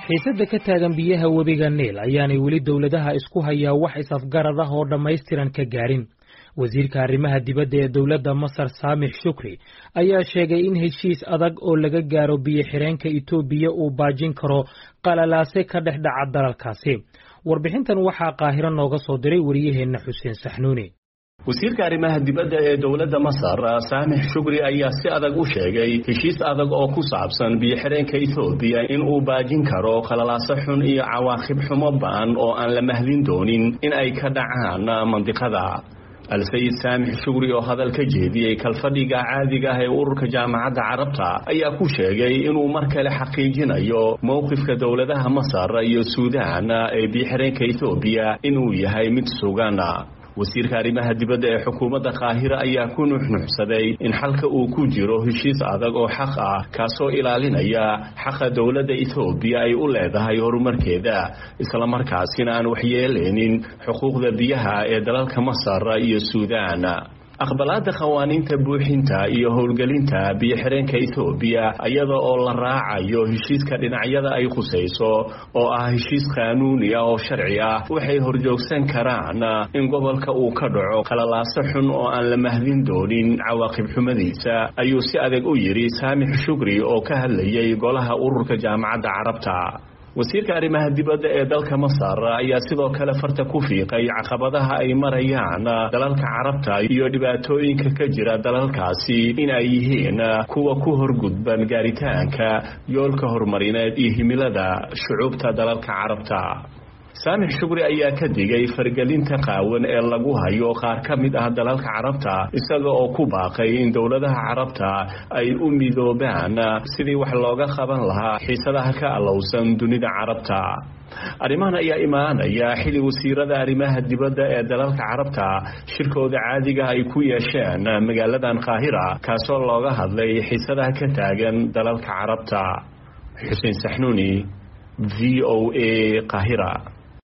xiisadda ka taagan biyaha webiga niil ayaanay weli dowladaha isku hayaa wax is-afgarad ah oo dhammaystiran ka gaarin wasiirka arrimaha dibadda ee dowladda masar saamix shukri ayaa sheegay in heshiis adag oo laga gaaro biyo-xireenka itoobiya uu baajin karo qalalaase ka dhex dhaca dalalkaasi warbixintan waxaa qaahiro nooga soo diray wariyaheenna xuseen saxnuuni wasiirka arrimaha dibadda ee dowladda masar saamix shukri ayaa si adag u sheegay heshiis adag oo ku saabsan biyo-xireenka etoobiya in uu baajin karo qalalaaso xun iyo cawaaqib xumo ba'an oo aan la mahdin doonin in ay ka dhacaan mandiqada al-sayid saamix shugri oo hadal ka jeediyey kalfadhiga caadiga ah ee ururka jaamacadda carabta ayaa ku sheegay inuu mar kale xaqiijinayo mowqifka dowladaha masar iyo suudaan ee biyo-xireenka etoobiya inuu yahay mid sugan wasiirka arrimaha dibadda ee xukuumadda qaahira ayaa ku nuxnuxsaday in xalka uu ku jiro heshiis adag oo xaq ah kaasoo ilaalinaya xaqa dowladda etoobiya ay u leedahay horumarkeeda islamarkaasina aan waxyeeleynin xuquuqda biyaha ee dalalka masar iyo suudaan aqbalaada qawaaniinta buuxinta iyo howlgelinta biyo-xireenka etoobiya iyada oo la raacayo heshiiska dhinacyada ay khusayso oo ah heshiis qaanuuni ah oo sharci ah waxay horjoogsan karaan in gobolka uu ka dhaco qalalaaso xun oo aan la mahdin doonin cawaaqib xumadiisa ayuu si adag u yidhi saamix shukri oo ka hadlayay golaha ururka jaamacadda carabta wasiirka arrimaha dibadda ee dalka masar ayaa sidoo kale farta ku fiiqay caqabadaha ay marayaan dalalka carabta iyo dhibaatooyinka ka jira dalalkaasi in ay yihiin kuwa ku horgudban gaaritaanka yoolka horumarineed iyo himilada shucuubta dalalka carabta saamix shukri ayaa ka digay fargelinta qaawan ee lagu hayo qaar ka mid ah dalalka carabta isaga oo ku baaqay in dowladaha carabta ay u midoobaan sidii wax looga qaban lahaa xiisadaha ka allowsan dunida carabta arrimahan ayaa imaanaya xili wasiirada arrimaha dibadda ee dalalka carabta shirkooda caadiga ay ku yeesheen magaaladan qaahira kaasoo looga hadlay xiisadaha ka taagan dalalka carabta xuseen saxnuuni v o a qaahira